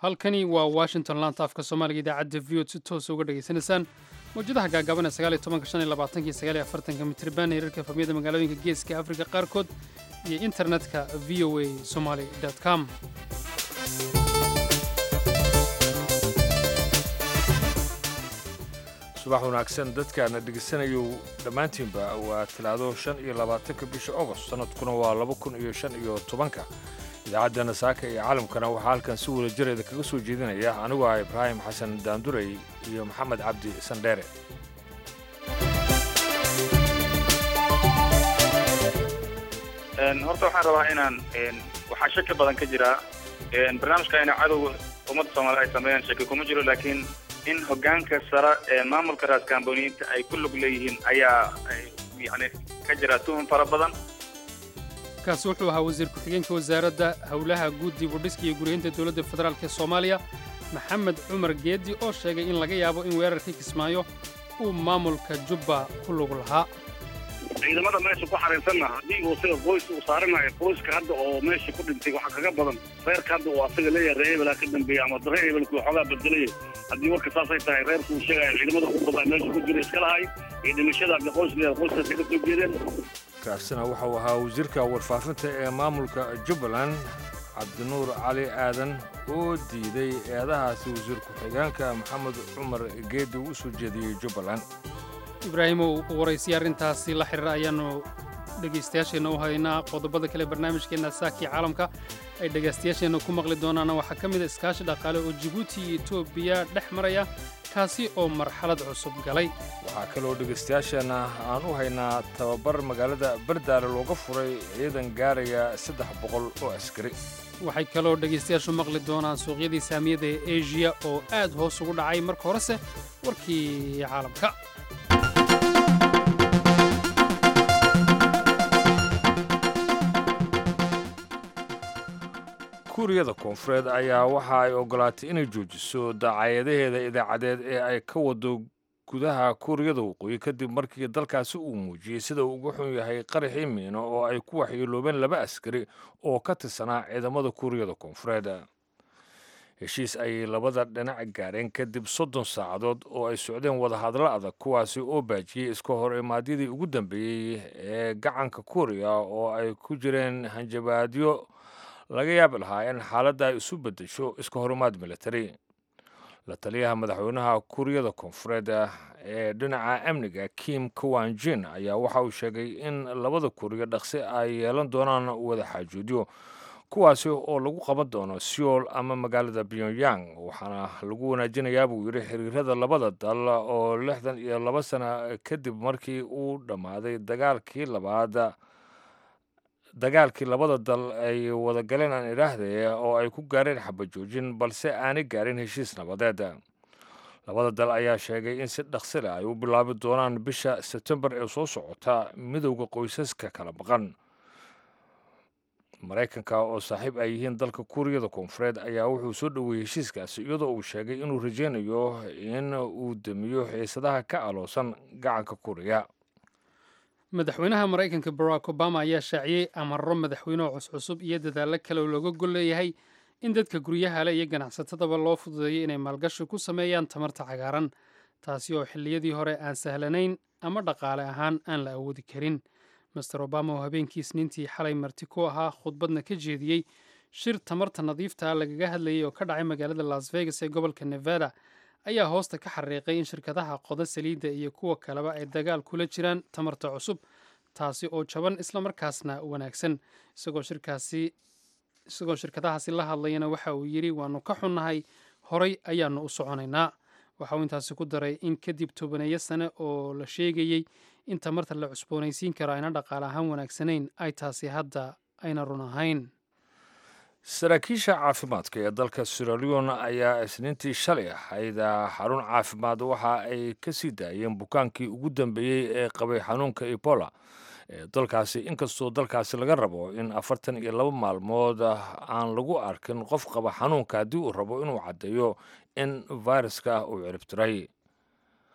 halkani waa washington laanta afka soomaaliga idaacadda v od si toosa uga dhegaysanaysaan mawjadaha gaagaaban ee sagaal iyo tobanka shan iyo labaatanka iyo sagaal iyo afartanka mitriban heerarka efamiyada magaalooyinka geeska afrika qaarkood iyo internetka v o a somaly com subax wanaagsan dadkaana dhegaysanayo dhammaantiinba waa talaado shan iyo labaatanka bisha ogost sannadkuna waa laba kun iyo shan iyo tobanka idaacadda saaka iyo caalamkana waxaa halkan si wada jireeda kaga soo jeedinaya anigu ah ibraahim xasan daandurey iyo maxamed cabdi sandheere horta waxaan rabaa inaan waxaa shaki badan ka jira barnaamijka ina cadowga ummadda soomaalida ay sameeyaan shaki kuma jiro laakiin in hogaanka sare ee maamulka raaskaamboniyiinta ay ku lug leeyihiin ayaa yani ka jira tuhun fara badan kaasi wuxuu ahaa wasiir ku-xigeenka wasaaradda howlaha guud dib u dhiska iyo guryeynta dowladda federaalk ee soomaaliya maxamed cumar geedi oo sheegay in laga yaabo in weerarkii kismaayo uu maamulka jubba ku lug lahaa ciidamada meesha ku xariirsanna haddii uu sida qoys uu saaranayo qoyska hadda oo meesha ku dhintay waxaa kaga badan reerka hadda uu asaga leeyahay reer hebelaa ka dambeeya ama reer hebelku waxoogaa bedelaya haddii warka saasay tahay reerku uu sheegaya ciidamada ku badaa meesha ku jira iska lahay iyo dhimashada hadda qoys leeyahay qoyskaasi ka soo jeedeen kaasina wuxuu ahaa wasiirka warfaafinta ee maamulka jubbaland cabdinuur cali aadan oo diiday eedahaasi wasiir ku-xigeenka maxamed cumar geedi uu u soo jeediyey jubbaland ibraahimow waraysiya arrintaasi la xiriira ayaannu dhegaystayaasheenna u haynaa qodobada kale barnaamijkeenna saakii caalamka ay dhegaystayaasheenna ku maqli doonaana waxaa ka mid a iskaashi dhaqaale oo jibuuti iyo etoobiya dhex maraya kaasi oo marxalad cusub galay waxaa kaloo dhegaystayaasheenna aan u haynaa tababar magaalada bardaale looga furay ciidan gaaraya saddex boqol oo askari waxay kaloo dhegaystayaashu maqli doonaan suuqyadii saamiyada ee eeshiya oo aad hoos ugu dhacay marka horese warkii caalamka kuuriyada koonfureed ayaa waxa ay ogolaatay inay joojiso dacaayadaheeda idaacadeed ee ay ka wado gudaha kuuriyada waqooyi kadib markii dalkaasi uu muujiyey sida uu uga xun yahay qaraxii miino oo ay ku waxyeeloobeen laba askari oo ka tirsanaa ciidamada kuuriyada koonfureed heshiis ayay labada dhinac gaareen kadib soddon saacadood oo ay socdeen wadahadlo adag kuwaasi oo baajiyey iska hor imaadyadii ugu dambeeyey ee gacanka kuuriya oo ay ku jireen hanjabaadyo laga yaabi lahaa in xaaladda ay isu beddesho iska horimaad militari la taliyaha madaxweynaha kuuriyada koonfureed ee dhinaca amniga kim kawanjin ayaa waxa uu sheegay in labada kuuriya dhaqsi ay yeelan doonaan wada xaajoodyo kuwaasi oo lagu qaban doono seoul ama magaalada pyongyang waxaana lagu wanaajinayaa buu yidhi xiriirada labada dal oo lixdan iyo laba sana kadib markii uu dhammaaday dagaalkii labaad dagaalkii labada dal ay wada galeen aan idhaahde oo ay ku gaareen xabajoojin balse aanay gaarin heshiis nabadeed labada dal ayaa sheegay in si dhaqsi leh ay u bilaabi doonaan bisha sebtembar ee soo socota midowda qoysaska kala maqan maraykanka oo saaxiib ay yihiin dalka kuuriyada koonfureed ayaa wuxuu soo dhoweeyey heshiiskaasi iyadoo uu sheegay inuu rajaynayo in uu damiyo xiisadaha ka aloosan gacanka kuuriya madaxweynaha maraykanka barack obama ayaa shaaciyey amarro madaxweyneho cuscusub iyo dadaallo kale oo looga gol leeyahay in dadka guryaha leh iyo ganacsatadaba loo fududeeyo inay maalgashi ku sameeyaan tamarta cagaaran taasi oo xilliyadii hore aan sahlanayn ama dhaqaale ahaan aan la awoodi karin master obama oo habeenkii isniintii xalay marti ku ahaa khudbadna ka jeediyey shir tamarta nadiifta lagaga hadlayay oo ka dhacay magaalada las vegas ee gobolka nevada ayaa hoosta ka xariiqay in shirkadaha qoda saliidda iyo kuwa kaleba ay dagaal kula jiraan tamarta cusub taasi oo jaban islamarkaasna wanaagsan isagoo shirkaasi isagoo shirkadahaasi la hadlayana waxa uu yidhi waannu ka xunnahay horay ayaannu u soconaynaa waxa uu intaasi ku daray in kadib tobaneeyo sane oo la sheegayey in tamarta la cusboonaysiin karo ayna dhaqaale ahaan wanaagsanayn ay taasi hadda ayna run ahayn saraakiisha caafimaadka ee dalka siralion ayaa isniintii shalay ahayd xarun caafimaad waxa ay ka sii daayeen bukaankii ugu dambeeyey ee qabay xanuunka ebola ee dalkaasi inkastoo dalkaasi laga rabo in afartan iyo laba maalmood aan lagu arkin qof qaba xanuunka haddii uu rabo inuu caddeeyo in fayraska uu ciribtiray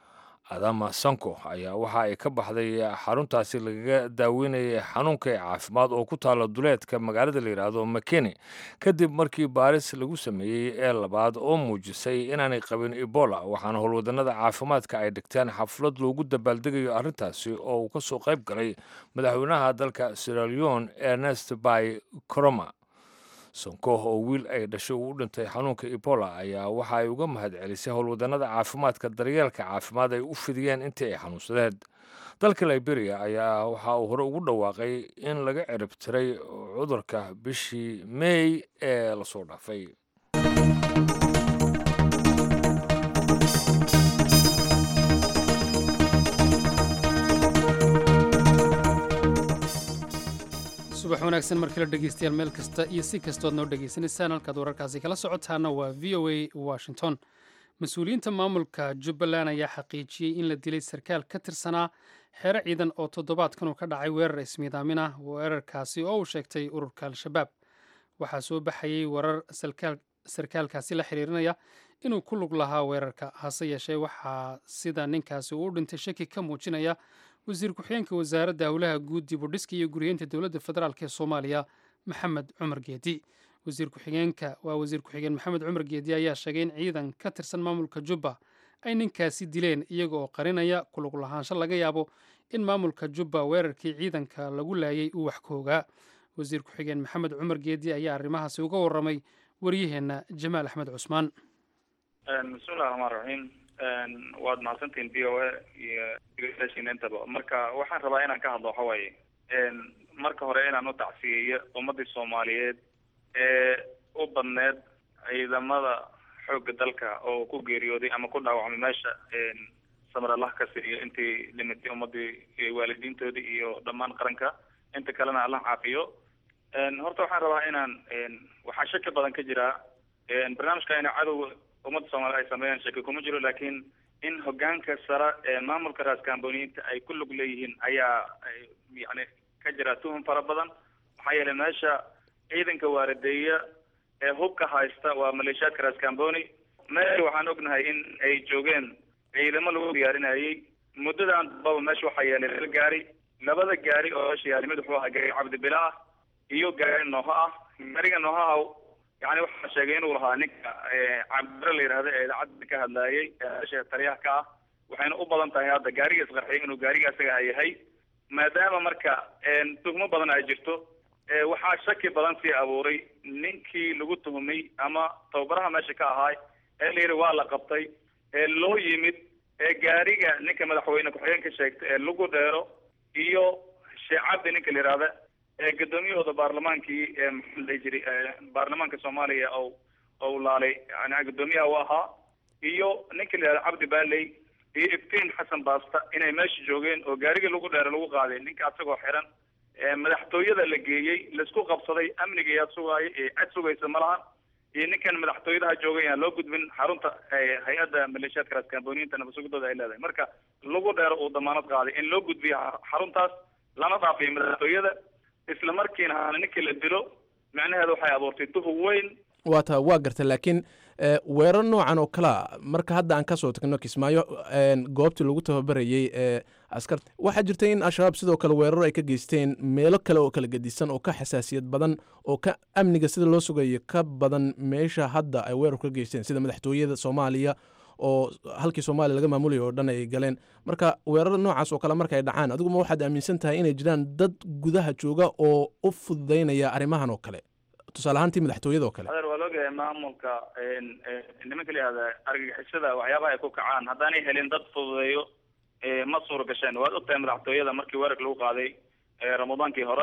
adama sanko ayaa waxa ay ka baxday xaruntaasi lagaga daaweynayay xanuunka ee caafimaad oo ku taala duleedka magaalada la yidhaahdo makeni kadib markii baaris lagu sameeyey ee labaad oo muujisay inaanay qabin ebola waxaana howlwadanada caafimaadka ay dhigteen xaflad loogu dabaaldegayo arrintaasi oo uu ka soo qayb galay madaxweynaha dalka siraleon ernest bay coroma sonko oo wiil ay dhashay uu u dhintay xanuunka ebola ayaa waxa ay uga mahad celisay howlwadanada caafimaadka daryeelka caafimaad ay u fidiyeen intii ay xanuunsadeen dalka liberia ayaa waxa uu hore ugu dhawaaqay in laga cirib tiray cudurka bishii mey ee lasoo dhaafay subax wanaagsan markala dhegeystayaal meel kasta iyo si kastood noo dhegaysanaysaan halkaad wararkaasi kala socotaana waa v o a washington mas-uuliyiinta maamulka jubbaland ayaa xaqiijiyey in la dilay sarkaal ka tirsanaa xeero ciidan oo toddobaadkan uu ka dhacay weerar ismiidaamin ah weerarkaasi oo uu sheegtay ururka al-shabaab waxaa soo baxayey warar sarkaalkaasi la xiriirinaya inuu ku lug lahaa weerarka hase yeeshee waxaa sida ninkaasi uu u dhintay shaki ka muujinaya wasiir ku-xigeenka wasaaradda howlaha guud dib u dhiska iyo guriyeynta dowladda federaalk ee soomaaliya maxamed cumar geedi wasiir ku-xigeenka waa wasiir ku-xigeen maxamed cumar geedi ayaa sheegay in ciidan ka tirsan maamulka jubba ay ninkaasi dileen iyaga oo qarinaya kulug lahaansho laga yaabo in maamulka jubba weerarkii ciidanka lagu laayay uu wax ka ogaa wasiir ku-xigeen maxamed cumar geedi ayaa arrimahaasi uga warramay waryaheenna jamaal axmed cusmaan bismillahi raxmaan raxiim waad mahadsantihin v o a iyo degeystayaashiina intaba marka waxaan rabaa inaan ka hadlo waxa waaye marka hore inaan u tacsiyeeyo ummadii soomaaliyeed ee u badneed ciidamada xoogga dalka oo ku geeriyooday ama ku dhaawacmay meesha samar allah ka siiyo intii dhimatay ummadii waalidiintoodii iyo dhammaan qaranka inta kalena allah caafiyo horta waxaan rabaa inaan waxaa shaki badan ka jira barnaamijka ina cadowga ummadda soomaaliyed ay sameeyaan shaki kuma jiro laakiin in hogaanka sare ee maamulka raaskaamboniyiinta ay ku lug leeyihiin ayaa yani ka jira tuhum fara badan maxaa yeelay meesha ciidanka waaradeeya ee hubka haysta waa maleeshiyaadka raaskamboni meesha waxaan ognahay in ay joogeen ciidamo lagu diyaarinayay muddadan dambaba meesha waxaa yeelay laba gaari labada gaari oo meesha yaali mid wuxuu ahaa gaari cabdibila ah iyo gaari nooho ah gaariga noohaha yani waxaa sheegay inuu lahaa ninka cabdibile la yidhahda ee idaacadda ka hadlaayay meesha taliyaha ka ah waxayna u badan tahay hadda gaariga isqarxiyay inuu gaariga isaga yahay maadaama marka tuhmo badan ay jirto waxaa shaki badan sii abuuray ninkii lagu tuhumay ama tababaraha meesha ka ahaay ee la yidhi waa la qabtay ee loo yimid ee gaariga ninka madaxweyne ku-xigeenka sheegtay ee lagu dheero iyo sheekh cabdi ninka la yidhahda ee guddoomiyahooda baarlamaankii ee maxaa la jiri baarlamaanka soomaaliya oo ou laalay yani guddoomiyaha u ahaa iyo ninka la yihahda cabdi baaley iyo iftiin xasan baasta inay meesha joogeen oo gaarigii lagu dheero lagu qaaday ninka asagoo xiran madaxtooyada la geeyey laisku qabsaday amniga yaa sugaaya ee cad sugaysa ma lahan iyo ninkan madaxtooyadaha joogay aan loo gudbin xarunta hay-adda maleeshiyaadka raaskaamboniyiinta nabasugidooda ay leedahay marka lagu dheero uu damaanad qaaday in loo gudbiyo xaruntaas lana dhaafiyo madaxtooyada isla markiina haana ninkii la dilo macnaheeda waxay abuurtay duhub weyn waa ta waa garta laakiin weerar noocan oo kalea marka hadda aan kasoo tagno kismaayo goobtii lagu tababarayey ee askarta waxaa jirta in al-shabaab sidoo kale weerar ay ka geysteen meelo kale oo kala gedisan oo ka xasaasiyad badan oo ka amniga sida loo sugayo ka badan meesha hadda ay weerar ka geysteen sida madaxtooyada soomaaliya oo halkii soomaaliya laga maamulaya oo dhan ay galeen marka weerar noocaas oo kale marka ay dhacaan adiguma waxaad aaminsan tahay inay jiraan dad gudaha jooga oo u fududaynaya arrimahan oo kale tusaale ahaantii madaxtooyada oo kale adeer waa laogahay maamulka nimanka la yihahda argagixisada waxyaabaha ay ku kacaan haddaanay helin dad fududeeyo ma suura gasheen waad ogtahay madaxtooyada markii weerarka lagu qaaday ramadaankii hore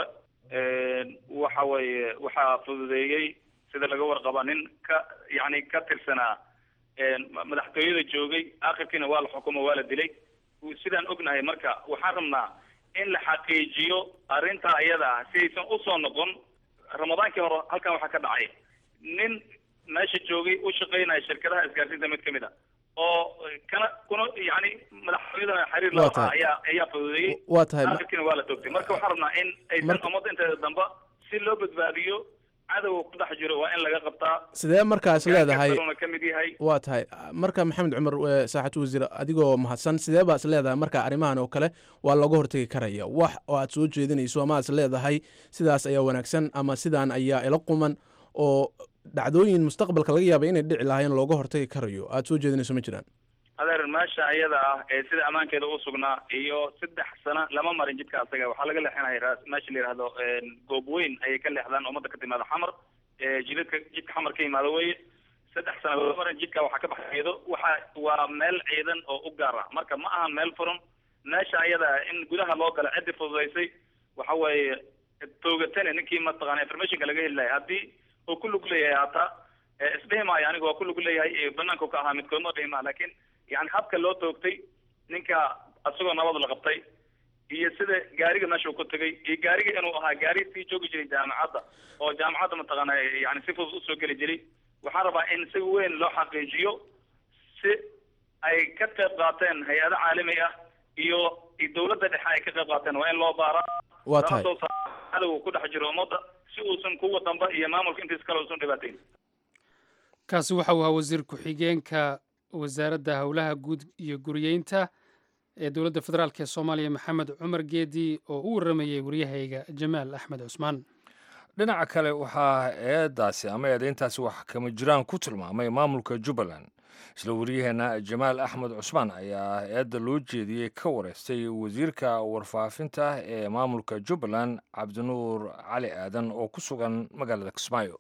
waxa weeye waxaa fududeeyey sida laga warqaba nin ka yani ka tirsanaa madaxtooyada joogay akhirkiina waa la xukumo waa la dilay sidaan ognahay marka waxaan rabnaa in la xaqiijiyo arrintaa iyada ah si aysan usoo noqon ramadaankii hore halkan waxaa ka dhacay nin meesha joogay u shaqaynaya shirkadaha isgaarsiinta mid kamid a oo kana kuna yani madaxtooyada xiriir la lahaa ayaa ayaa fududeeyey waa tahay akhirkiina waa la toogtay marka waxaan rabnaa in aysan ummadda inteeda dambe si loo badbaadiyo cadowga ku dhex jiro waa in laga qabtaa sidee markaas leedahay Gaarka ka mid yahay waa tahay marka maxamed cumar eh, saaxad wasiir adigoo mahadsan sidee baa is leedahay marka arrimahan oo kale waa looga hortegi karaya wax oo aad soo jeedinayso ama aad is leedahay sidaas ayaa wanaagsan ama sidaan ayaa ila quman oo dhacdooyin mustaqbalka laga yaaba inay dhici lahaayeen looga hortagi karayo aad soo jeedinayso ma jiraan adeer meesha iyada ah ee sida ammaankeeda u sugnaa iyo saddex sano lama marin jidka asaga waxaa laga leexinaya raas meesha la yidhahdo goob weyn ayay ka leexdaan ummadda ka timaada xamar ee jidadka jidka xamar ka yimaado weye saddex sano lama marin jidka waxaa ka baxeedo waxa waa meel ciidan oo u gaar ah marka ma aha meel furan meesha iyada ah in gudaha loo gala ciddi fududaysay waxa weeye toogatane ninkii mataqaana informationka laga heli lahay haddii uu ku lug leeyahay hataa ee isdhihi maayo aniga waa ku lug leeyahay ee banaanku ka ahaa midkoodma dhihi maa laakiin yani habka loo toogtay ninka asagoo nabad la qabtay iyo sida gaariga meesha uu ku tegay iyo gaariga inuu ahaa gaari sii joogi jiray jaamacadda oo jaamacadda mataqaana yani si fudud usoo geli jiray waxaan rabaa in si weyn loo xaqiijiyo si ay ka qayb qaateen hay-ado caalami ah iyo iyo dawladda dhexe ay ka qayb qaateen waa in loo baaraa waa tahay soo saar cadowga ku dhex jiro ummadda si uusan kuwa damba iyo maamulka intiis kale uusan dhibaateyn kaasi waxa uu ahaa wasiir ku-xigeenka wasaaradda howlaha guud iyo guriyeynta ee dowladda federaalk ee soomaaliya maxamed cumar geedi oo u waramayey waryahayga jamaal axmed cusmaan dhinaca kale waxaa eedaasi ama eedayntaasi wax kama jiraan ku tilmaamay maamulka jubbaland isla waryaheena jamaal axmed cusmaan ayaa eedda loo jeediyey ka wareystay wasiirka warfaafinta ee maamulka jubbaland cabdinuur cali aadan oo ku sugan magaalada kismaayo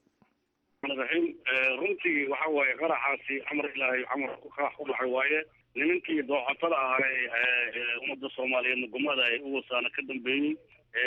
raxiim runtii waxa waaye qaraxaasi camar ilaahay camar qarax ku dhacay waaye nimankii dooxatada ahay ummadda soomaaliyeed nugumada ay u wasaana ka dambeeyey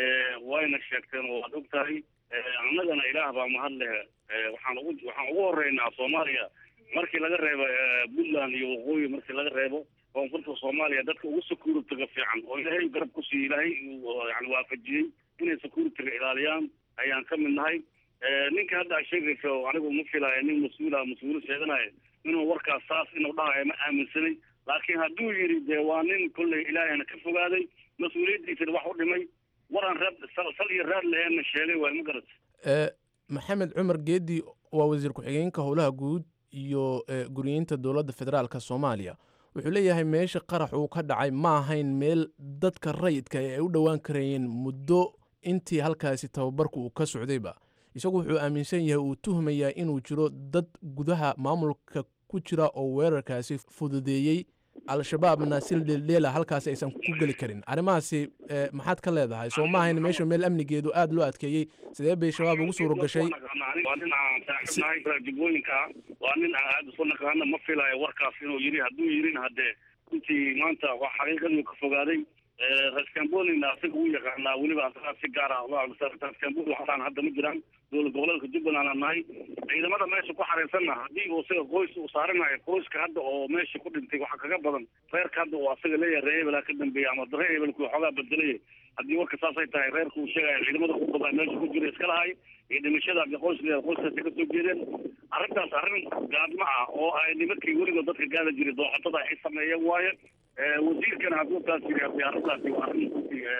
wayna sheegteen oo waad og tahay annagana ilaah baa mahad leh waxaan ugu waxaan ugu horeynaa soomaaliya markii laga reebo puntland iyo waqooyi markii laga reebo koonfurta soomaaliya dadka ugu security-ga fiican oo ilaahay garab ku siiye ilaahay yani waafajiyey inay security-ga ilaaliyaan ayaan ka mid nahay ninka hadda a sheegayso anigu ma filaayo nin mas-uula mas-uul sheeganayo inuu warkaas saas inuu dhahayo ma aaminsanay laakiin hadduu yidhi dee waa nin kolley ilaahayna ka fogaaday mas-uuliyaddiisana wax u dhimay waraan raad sal iyo raad laheenna sheegay waay ma garat Eh, maxamed cumar geedi waa wasiir ku-xigeenka howlaha guud iyo eh, guriyeynta dowladda federaalka soomaaliya wuxuu leeyahay meesha qarax uu ka dhacay ma ahayn meel dadka rayidka ay u dhowaan karayeen muddo intii halkaasi tababarku uu ka socdayba isagu wuxuu aaminsan yahay uu tuhmayaa inuu jiro dad gudaha maamulka ku jira oo weerarkaasi fududeeyey al-shabaabna si dheeldheela halkaasi aysan ku geli karin arrimahaasi eh, maxaad ka leedahay soo ma ahayn meesha meel amnigeedu aada loo adkeeyey sidee bay shabaab ugu suuro gashay waa nin aan saaxiibnahay jubooyinka waa nin aan aada isu naqaana ma filayo warkaas inuu yidhi hadduu yidhin haddee intii maanta waa xaqiiqadii ka fogaaday raskambolina asaga uu yaqaanaa weliba asagaa si gaar ah raskambol waxaan hadda ma jiraan dowlad goboleedka jubbaland aan nahay ciidamada meesha ku xareysanna haddii uu isaga qoys uu saaranayo qoyska hadda oo meesha ku dhintay waxaa kaga badan reerka hadda uu asaga leeyahay reer hebelaa ka dambeeya ama reer hebelku waxoogaa bedelaya haddii warka saasay tahay reerka uu sheegaya ciidamada ku badan meesha ku jira iska lahay iyo dhimashada hadii qoys leeyahay qoyskaasi ka soo jeedeen arrintaas arrin gaadma ah oo ay nimankii weligood dadka gaada jiray dooxatada ay sameeyeen waaye wasiirkana hadduu taas yiri hadii arrintaasi waa arrin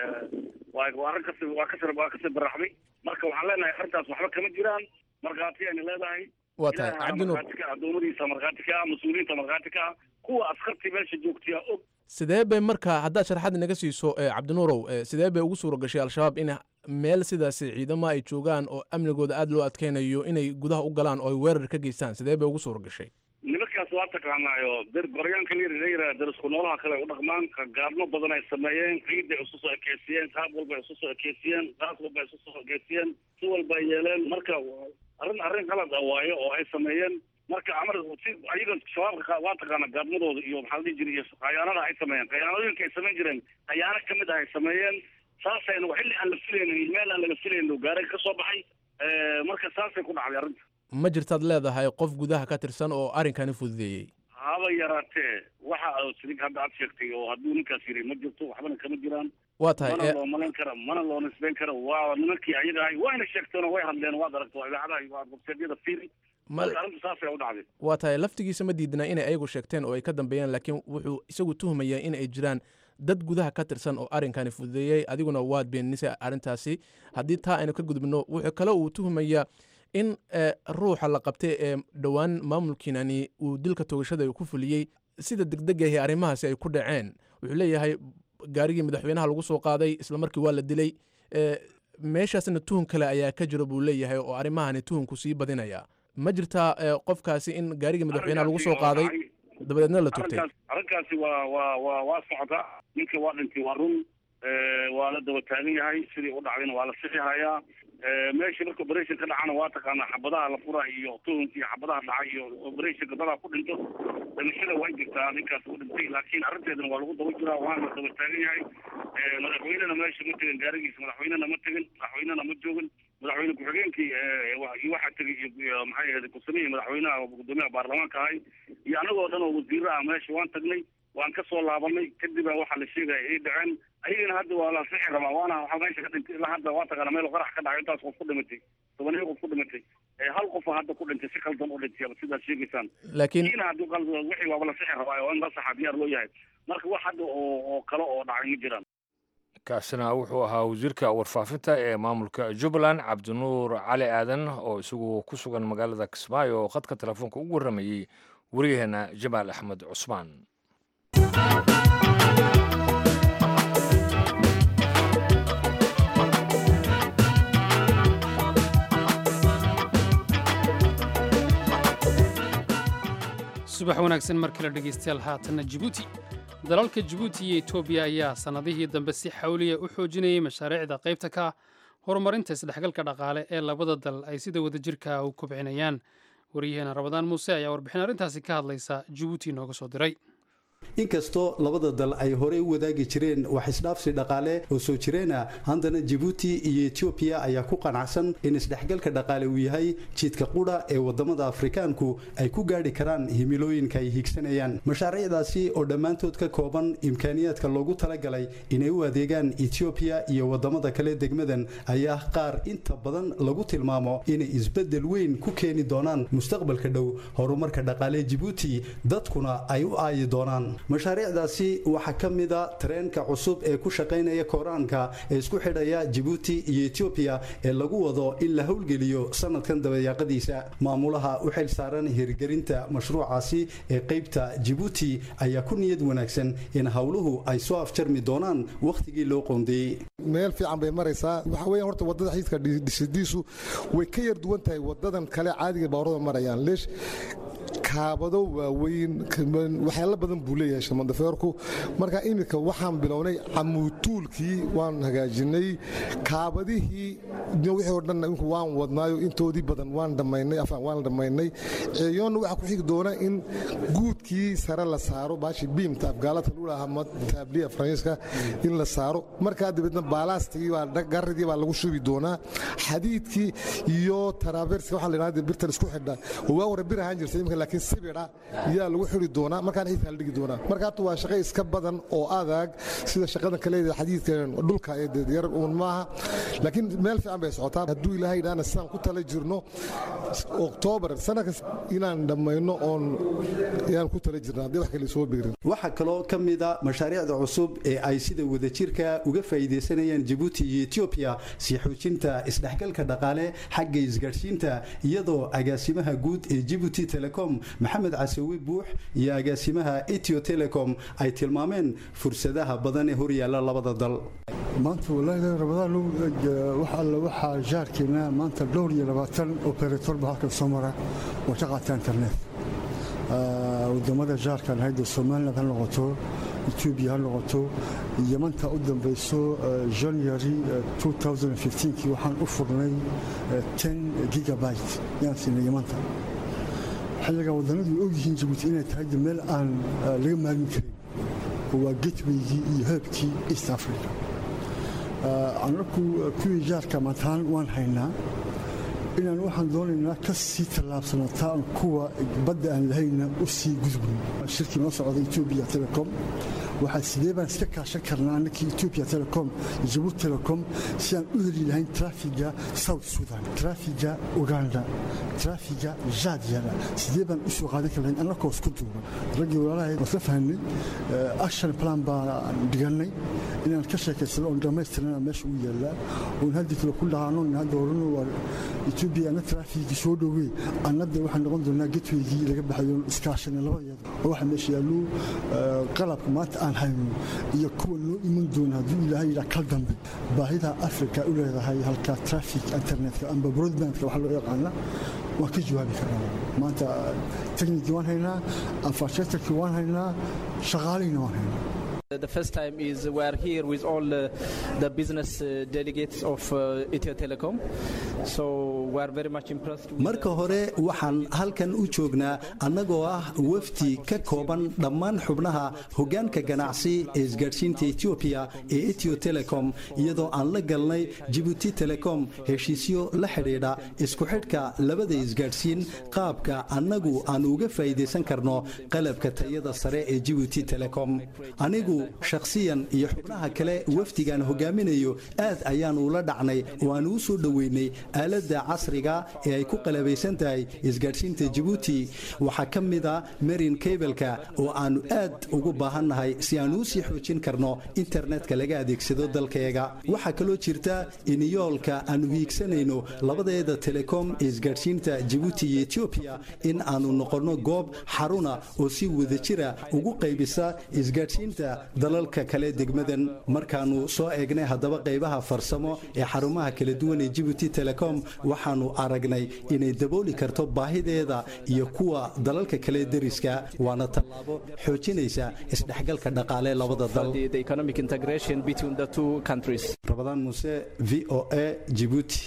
waa waa arrin kasi waa kasi waa kasi baraxday marka waxaan leenahay arrintaas waxba kama jiraan markhaati ayna leedahay waa tahay ilaahay cabdinuur markhaati ka ah doomadiisa markhaati ka ah mas-uuliyiinta markhaati ka ah kuwa askartii meesha joogtiya og sidee bay marka haddaad sharaxaad inaga siiso eh, cabdinuurow eh, sidee bay ugu suuro gashay al-shabaab in meel sidaasi ciidamo ay joogaan oo amnigooda aada loo adkeynayo inay gudaha u galaan oo ay weerar ka geystaan sidee bay ugu suuro gashay nimankaas waa taqaanaayo der goryaanka la yidhaha darisku noolaha kale ay u dhaqmaan gaadmo badan ay sameeyeen ciid ay isu soo ekeysiyeen qaab walba ay isu soo ekeysiyeen qaas walba ay isu soo ekeysiyeen si walba ay yeeleen marka arrin arrin qalad ah waayo oo ay sameeyeen marka amar si ayaga shabaabka waa taqaana gaadmadooda iyo maxaa la dhihi jiray iyo khayaanada ay sameeyeen khayaanooyinka ay samayn jireen khayaano kamid ah ay sameeyeen saasayna xilli aan la filaynin meel aan laga filaynin gaaray ka soo baxay marka saasay ku dhacday arrinta ma jirtaad leedahay qof gudaha ka tirsan oo arrinkani fududeeyey haba yaraatee waxa sidig hadda aad sheegtay oo hadduu ninkaas yiri ma jirto waxbana kama jiraan waa tahay mana eh, loo malayn kara mana loo nisbeyn kara waa nimankii ayaga ahay wayna sheegteen oo way hadleen waad aragto idaacadaha iyo websaydyada fiiri ma- marka arrinta saasay u dhacday waa tahay laftigiisa ma diidna inay ayagu sheegteen oo ay ka dambeeyeen laakiin wuxuu isagu tuhmayaa in ay jiraan dad gudaha ka tirsan oo arrinkani fududeeyey adiguna waad beenisay arrintaasi haddii taa aynu ka gudbino wuxuu kale uu tuhmayaa in ruuxa la qabtay ee dhowaan maamulkiinani uu dilka toogashada ku fuliyey sida degdegahi arrimahaasi ay ku dhaceen wuxuu leeyahay gaarigii madaxweynaha lagu soo qaaday islamarkii waa la dilay meeshaasna tuhun kale ayaa ka jiro buu leeyahay oo arrimahani tuhunku sii badinaya ma jirtaa qofkaasi in gaarigii madaxweynaha lagu soo qaaday dabadeedna la togtay arrinkaasi waa waa waa waa socota ninka waa dhintay waa run waa la daba taagan yahay sidii u dhacdayna waa la sixi hayaa meesha marka operation ka dhacana waa taqaanaa xabadaha la fura iyo tuhunka iyo xabadaha dhaca iyo operationka dadaa ku dhinto dhimashada waa jirtaa ninkaas u dhintay laakiin arrinteedana waa lagu daba jiraa waana la daba taagan yahay madaxweynena meesha ma tegin gaarigiisa madaxweynena ma tegin madaxweynena ma joogin madaxweyne ku-xigeenkii waxaa tegay iyo maxay ahayd ku-samihii madaxweynaha gudoomiyaha baarlamaanka ahay iyo anagoo dhan oo wasiiro ah meesha waan tagnay waan ka soo laabanay kadibaa waxaa la sheegaya ay dhaceen ayagana hadda waa la sixi rabaa waana waxaa meesha ka dhintay ilaa hadda waa taqaana meel qarax ka dhacay intaas qof ku dhimatay tobaniyo qof ku dhimatay hal qofa hadda ku dhintay si qaldan u dhintay sidaad sheegaysaan laakiin kiina haddii qaldan wixii waaba la sixi rabaa oo in la saxa diyaar loo yahay marka wax hadda oo oo kale oo dhacay ma jiraan kaasina wuxuu ahaa wasiirka warfaafinta ee maamulka jubbaland cabdinuur cali aadan oo isagu ku sugan magaalada kismaayo oo khadka telefoonka ugu warramayey waryaheena jamaal axmed cusmaan subax wanaagsan mar kale dhegaystayaal haatanna jibuuti dalalka jibuuti iyo etoobiya ayaa sannadihii dambe si xawliya u xoojinayay mashaariicda qaybta ka horumarinta isdhexgalka dhaqaale ee labada dal ay sida wadajirka u kobcinayaan waryaheena rabadaan muuse ayaa warbixin arrintaasi ka hadlaysa jibuuti nooga soo diray inkastoo labada dal ay horey u wadaagi jireen wax isdhaafsi dhaqaale oo soo jireena haddana jibuuti iyo etoobiya ayaa ku qanacsan in isdhexgalka dhaqaale uu yahay jidka qudha ee wadamada afrikaanku ay ku gaadhi karaan himilooyinka ay higsanayaan mashaariicdaasi oo dhammaantood ka kooban imkaaniyaadka loogu talagalay inay u adeegaan etoobiya iyo wadamada kale degmadan ayaa qaar inta badan lagu tilmaamo inay isbedel weyn ku keeni doonaan mustaqbalka dhow horumarka dhaqaale jibuuti dadkuna ay u aayi doonaan mashaariicdaasi waxaa ka mida tareenka cusub ee ku shaqaynaya kooraanka ee isku xidhaya jibuuti iyo etoobiya ee lagu wado in la howlgeliyo sanadkan dabayaaqadiisa maamulaha u xil saaran hirgelinta mashruucaasi ee qaybta jibuuti ayaa ku niyad wanaagsan in howluhu ay soo afjarmi doonaan wakhtigii loo qoondeeyey meel fiican bay maraysaa waxaa weya horta wadada xiidka dhisidiisu way ka yar duwan tahay wadadan kale caadiga baawrada marayaan leesh kaabado waaweyn waxyaalo badan buu leeyahay shamandafeerku marka iminka waxaan bilownay camuutuulkii waan hagaajinay kaabadihii wixii oo dhan inku waan wadnaayo intoodii badan waan dhammaynay afaan waan dhammaynay ceeyoonna waxaa ku xigi doona in guudkii sare la saaro baashi biimta afgaalada lulaha taabliya faransiiska in la saaro markaa dabeedna baalaastigii baa garridii baa lagu shubi doonaa xadiidkii iyo taraaverska waxaa la yidhahda birtan isku xidha oo waa hore bir ahaan jirtay imika laakiin sibidha yaa lagu xiri doonaa markaan xiidka la dhigi doonaa marka hata waa shaqo iska badan oo adag sida shaqadan kale xadiidka dhulka ee yar uun maaha laakiin meel fiican bay socotaa hadduu ilaahay idhaana sidaan ku tala jirno oktoobar sanadka inaan dhammayno oon ayaan ku tala jirna haddii wax kale soo beerin waxaa kaloo ka mida mashaariicda cusub ee ay sida wadajirka uga faa'iidaysanayaan jibuuti iyo etoobiya sii xoojinta isdhexgalka dhaqaale xagga isgaadhsiinta iyadoo agaasimaha guud ee jibuuti telecom maxamed casawi buux iyo agaasimaha etio telecom ay tilmaameen fursadaha badan ee horyaalla labada dal maanta walaahi ramadaan wax alla waxaa jaarkeena maanta dhowr iyo labaatan operator ba halkan soo mara oo ka qaata internet wadamada jaarkan hayda somaliland ha noqoto etoobiya ha noqoto yamanta u dambayso january 2015kii waxaan u furnay 10 gigabyte yaan siinay yamanta xilligan wadannadu way ogyihiin jabuuti inay tahay meel aan laga maarmi karin waa getwaygii iyo heebkii east africa anaku kuwii jaarka mataan waan haynaa inaan waxaan doonaynaa ka sii tallaabsano taa aan kuwa badda aan lahayna u sii gudbin shirkii noo socda etoobiya telecom waxaa sidee baan iska kaashan karnaa annakii ethiopia telecom iyo jabuuti telecom si aan u heli lahayn trafiga south sudan trafiga uganda trafiga jadyada sidee baan u soo qaadan kar lahayn annakoo isku duuban raggii walaalahay waan isla fahanay action plan baan dhigannay inaan ka sheekaysano oon dhammaystirnana meesha u yaallaa oon haddii kale ku dhahaano hadda orano waa ethiopia anna trafikii soo dhowey annada waxaan noqon doonaa getweygii laga baxayo iskaashana labadeeda oo waxa meesha yaallo qalabka maanta aan hayno iyo kuwa noo iman doona hadduu ilaahay yidhaa kal dambe baahida africa u leedahay halka traffic internetka amba broadbandka waxa loo yaqaana waan ka jawaabi karnaa maanta technikii waan haynaa infrastructurekii waan haynaa shaqaalihina waan haynaa The first time is we are here with all uh, the business uh, delegates of uh, Ethio Telecom. So we are very much impressed. With marka hore waxaan halkan u joognaa annagoo ah wafdi ka kooban dhammaan xubnaha hoggaanka ganacsi ee isgaadhsiinta etoobiya ee etio telecom iyadoo aan la galnay jibuuti telecom heshiisyo la xidhiidha isku xidhka labada isgaadhsiin qaabka annagu aan uga faa'iidaysan karno qalabka tayada sare ee jibuuti telecom anigu shakhsiyan iyo xubnaha kale wafdigaan hogaaminayo aad ayaan ula dhacnay oo aan uu soo dhoweynay aaladda casriga ee ay ku qalabaysan tahay isgaadhsiinta jibuuti waxaa ka mid a marin kableka oo aannu aad ugu baahannahay si aan uu sii xoojin karno internetka laga adeegsado dalkeega waxaa kaloo jirta in yoolka aannu hiigsanayno labadeeda telekom ee isgaadhsiinta jibuuti iyo etoobiya in aannu noqonno goob xaruna oo si wadajira ugu qaybisa isgaadhsiinta dalalka kale degmadan markaannu soo eegnay haddaba qaybaha farsamo ee xarumaha kala duwan ee jibuuti telecom waxaannu aragnay inay dabooli karto baahideeda iyo kuwa dalalka kale deriska waana tallaabo xoojinaysa isdhexgalka dhaqaale labada dal rabadaan muuse v o a jibuuti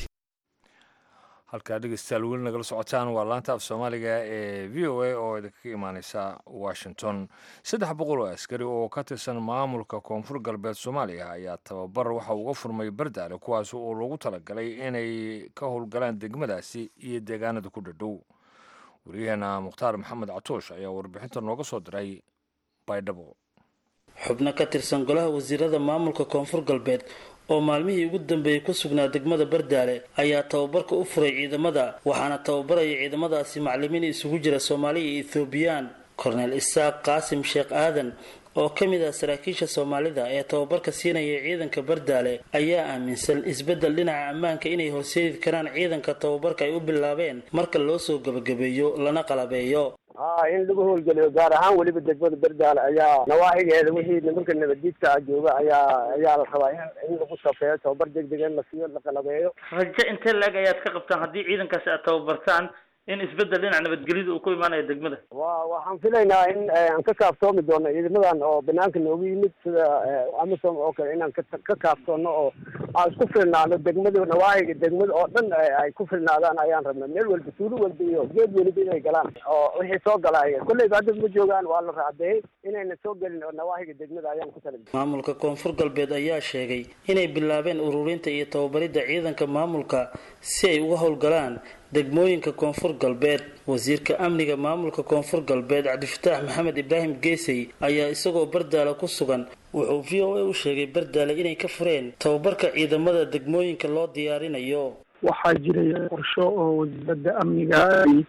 halkaa dhegeystayaal weli nagala socotaan waa laanta af soomaaliga ee v o a oo idinkaga imaaneysa washington saddex boqol oo askari oo ka tirsan maamulka koonfur galbeed soomaaliya ayaa tababar waxa uga furmay bardaale kuwaas oo loogu talagalay inay ka howlgalaan degmadaasi iyo deegaanada ku dhadhow waryaheena mukhtaar maxamed catoosh ayaa warbixinta nooga soo diray baydhabo xubno ka tirsan golaha wasiirada maamulka koonfur galbeed oo maalmihii ugu dambeeyey ku sugnaa degmada bardaale ayaa tababarka u furay ciidamada waxaana tababaraya ciidamadaasi macalimiin isugu jira soomaaliya iyo ethoobiyan korneel isaaq qaasim sheekh aadan oo ka mid ah saraakiisha soomaalida ee tababarka siinaya ciidanka bardaale ayaa aaminsan isbeddel dhinaca ammaanka inay horseedi karaan ciidanka tababarka ay u bilaabeen marka loo soo gebagabeeyo lana qalabeeyo ha in lagu howlgeliyo gaar ahaan weliba degmada berdaale ayaa nawaaxigeeda wixii nimanka nabaddiidka jooga ayaa ayaa la rabaa in lagu safeeyo tababar degdeg in la siiyo la qalabeeyo rajo intee la-eg ayaad ka qabtaan haddii ciidankaasi aad tababartaan in isbeddel dhinaca nabadgelyada uu ku imaanayo degmada wa waxaan filaynaa in aan ka kaaftoomi doono ciidamadan oo banaanka noogu yimid sida amisom oo kale inaan ka kaaftoono oo aan isku filnaano degmada nawaaxiga degmada oo dhan ay ku filnaadaan ayaan rabna meel walba tuulo walba iyo geed weliba inay galaan oo wixii soo galaya kolleyba hadda ma joogaan waa la raacdeeyey inayna soo gelin oo nawaaxiga degmada ayaan ku tala maamulka koonfur galbeed ayaa sheegay inay bilaabeen ururinta iyo tababaridda ciidanka maamulka si ay uga howlgalaan degmooyinka koonfur galbeed wasiirka amniga maamulka koonfur galbeed cabdifataax maxamed ibraahim geesey ayaa isagoo bardaale ku sugan wuxuu v o a u sheegay bardaale inay ka fureen tababarka ciidamada degmooyinka loo diyaarinayo waxaa jiray qorsho oo wasaaradda amniga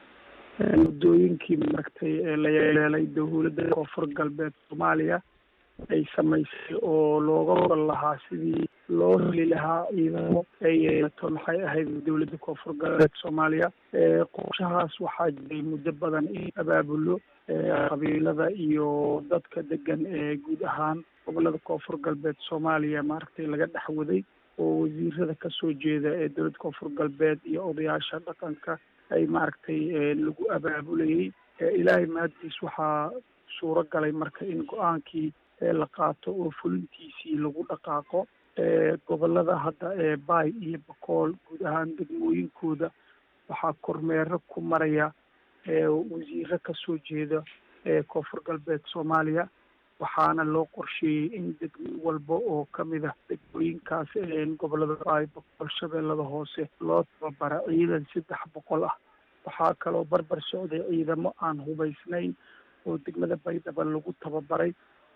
muddooyinkii maragtay ee la yeeleelay dowladda koonfur galbeed soomaaliya ay samaysay oo looga oran lahaa sidii loo heli lahaa ciidamo ay yeelato maxay ahayd dowladda koonfur galbeed soomaaliya qorshahaas waxaa jiray muddo badan in abaabulo qabiilada iyo dadka degan ee guud ahaan gobolada koonfur galbeed soomaaliya maaragtay laga dhex waday oo wasiirada kasoo jeeda ee dowladda koonfur galbeed iyo odayaasha dhaqanka ay maaragtay lagu abaabulayay ilaahay mahaddiis waxaa suuro galay marka in go-aankii la qaato oo fulintiisii lagu dhaqaaqo gobolada hadda ee baay iyo bakool guud ahaan degmooyinkooda waxaa kormeero ku maraya wasiiro kasoo jeeda koonfur galbeed soomaaliya waxaana loo qorsheeyey in degmo walba oo kamid ah degmooyinkaas gobolada baay bakool shabeellada hoose loo tababara ciidan saddex boqol ah waxaa kaloo barbar socday ciidamo aan hubaysnayn oo degmada baydhaba lagu tababaray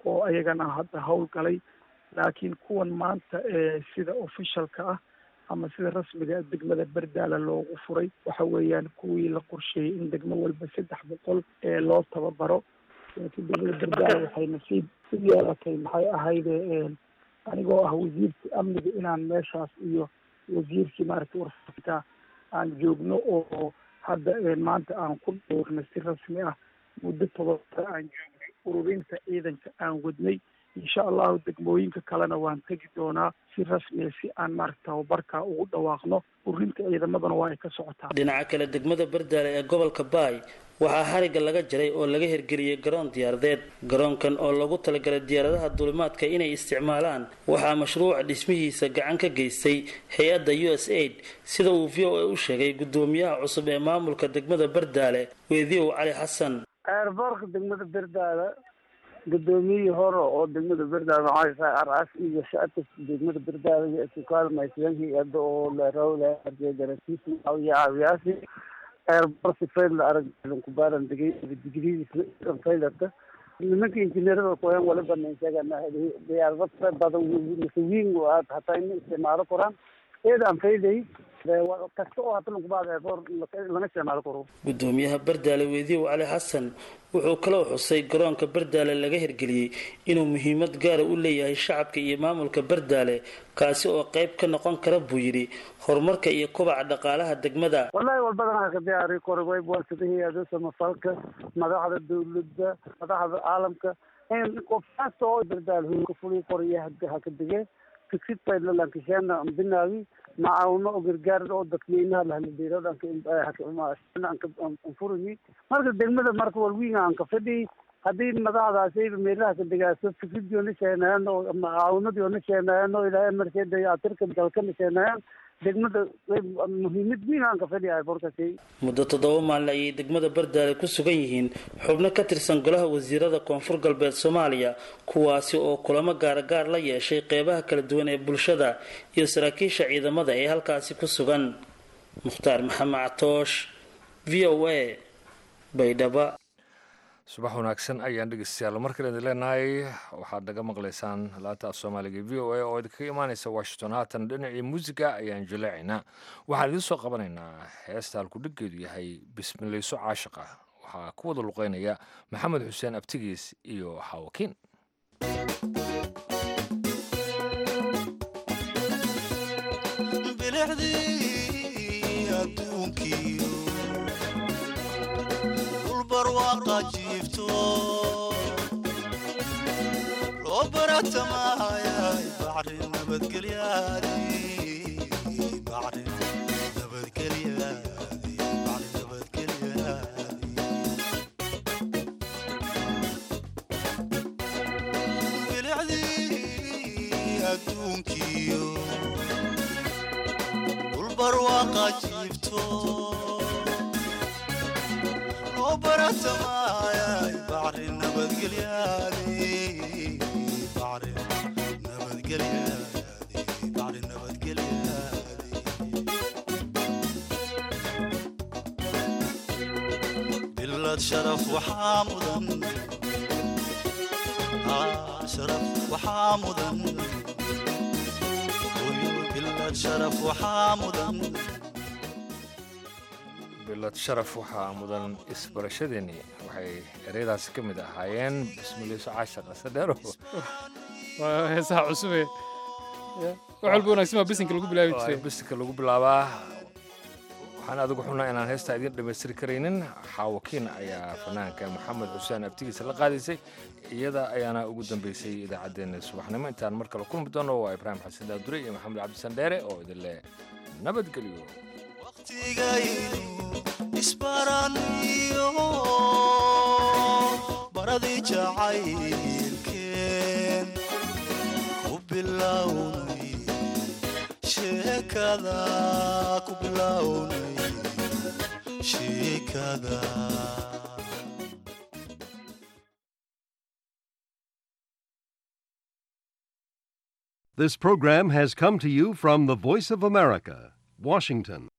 oo ayagana hadda howlgalay laakiin kuwan maanta ee sida officialka ah ama sida rasmiga degmada berdaala loogu furay waxa weeyaan kuwii la qorsheeyey in degmo walba saddex boqol ee loo tababaro laakiin degmada berdaala waxay nasiib u yeelatay maxay ahayde anigoo ah wasiirka amniga inaan meeshaas iyo wasiirkii maaragtay warfarinta aan joogno oo hadda maanta aan ku dhowrnay si rasmi ah muddo todobara aan joognay ururinta ciidanka aan wadnay insha allahu degmooyinka kalena waan tegi doonaa si rasmiya si aan maaragta tababarka ugu dhawaaqno ururinta ciidamadana waa ay ka socotaa dhinaca kale degmada bardaale ee gobolka baay waxaa xarigga laga jaray oo laga hirgeliyey garoon diyaaradeed garoonkan oo lagu talagalay diyaaradaha duulimaadka inay isticmaalaan waxaa mashruuca dhismihiisa gacan ka geystay hay-adda u s aid sida uu v o a u sheegay gudoomiyaha cusub ee maamulka degmada bardaale weediyow cali xasan eerboorka degmada berdaale gudoomiyihii hore oo degmada berdaale maxaa aras iyo shacabka degmada berdaale kaalmaysan hay-ada oo larawlagaratiis caawiya caawiyaasi eerboorka fail arag kubaaran degay digridiisa failata nimanka injineerada kuyan waliba naysagana diyaarado fara badan mise wiin hataa in isticmaalo koraan eedaan faiday kasta oo hata lagubaad eerboor laga isticmaalo karo gudoomiyaha bardaale weediyow cali xasan wuxuu kaloo xusay garoonka bardaale laga hirgeliyey inuu muhiimad gaara u leeyahay shacabka iyo maamulka bardaale kaasi oo qayb ka noqon kara buu yidhi horumarka iyo kobaca dhaqaalaha degmada wallahi walbadan ka diyaari kora waybuwasada hay-ada samafalka madaxda dawladda madaxda caalamka qof kasta oo bardaale hulka fuli koraya haka dege fikrad baylankishena binaawi macaawino oo gargaar oo dadweynaha lahaladeerodanfurimi marka degmada marka walwiinga aan ka fadhiy haddii madaxdaasi meelaha ka degaaso fikradioona sheenayaan oo macaawinadiona sheenayaan oo ilaahay markeeda atirka dalkana sheenayaan degmada muhiimad weyn aan ka fadhiyahay borkasi muddo toddoba maalin ayay degmada bardaale ku sugan yihiin xubno ka tirsan golaha wasiirada koonfur galbeed soomaaliya kuwaasi oo kulamo gaaragaar la yeeshay qeybaha kala duwan ee bulshada iyo saraakiisha ciidamada ee halkaasi ku sugan mukhtaar maxamed catoosh v o a baydhaba subax wanaagsan ayaan dhegeystayaal markale idin leenahay waxaad naga maqlaysaan laanta af soomaaliga v o a oo idinkaga imaaneysa washington haatan dhinacii muusiga ayaan jaleecaynaa waxaan idiin soo qabanaynaa heesta halkudhiggeedu yahay bismilayso caashiqa waxaa ku wada luqeynaya maxamed xuseen abtigiis iyo xaawakiin loo baratamahayay bacrin nabadgelyaadi bacrin nabadgelyaadi bacrin nabadgelyaadi bilicdii adduunkiyo dhulbarwaaqa jiifto loo baratamahayay bacrin nabadgelyaadi bacrin nabadgelyaadi bacrin nabadgelyaadi bilad sharaf waxaa mudan sharaf waxaa mudan bilad sharaf waxaa mudan bilad sharaf waxaa mudan isbarashadeeni waxay ereyadaasi ka mid ahaayeen bismilayso caashiqa sadheero waa heesaha cusube wax walba wanaagsan waa bisinka lagu bilaabi jiray bisinka lagu bilaabaa waxaan adigu xunaa inaan heestaa idiin dhammaystiri karaynin xaawakiin ayaa fanaanka maxamed xuseen abtigiisa la qaadaysay iyada ayaana ugu dambeysay idaacaddeenna subaxnimo intaan mar kale kulmi doono waa ibraahim xasan daadure iyo maxamed cabdisan dheere oo idin leh nabadgelyo isbaraniyo baradii jacaylkeen ku bilownay sheekada ku bilownay sheekada This program has come to you from the Voice of America, Washington.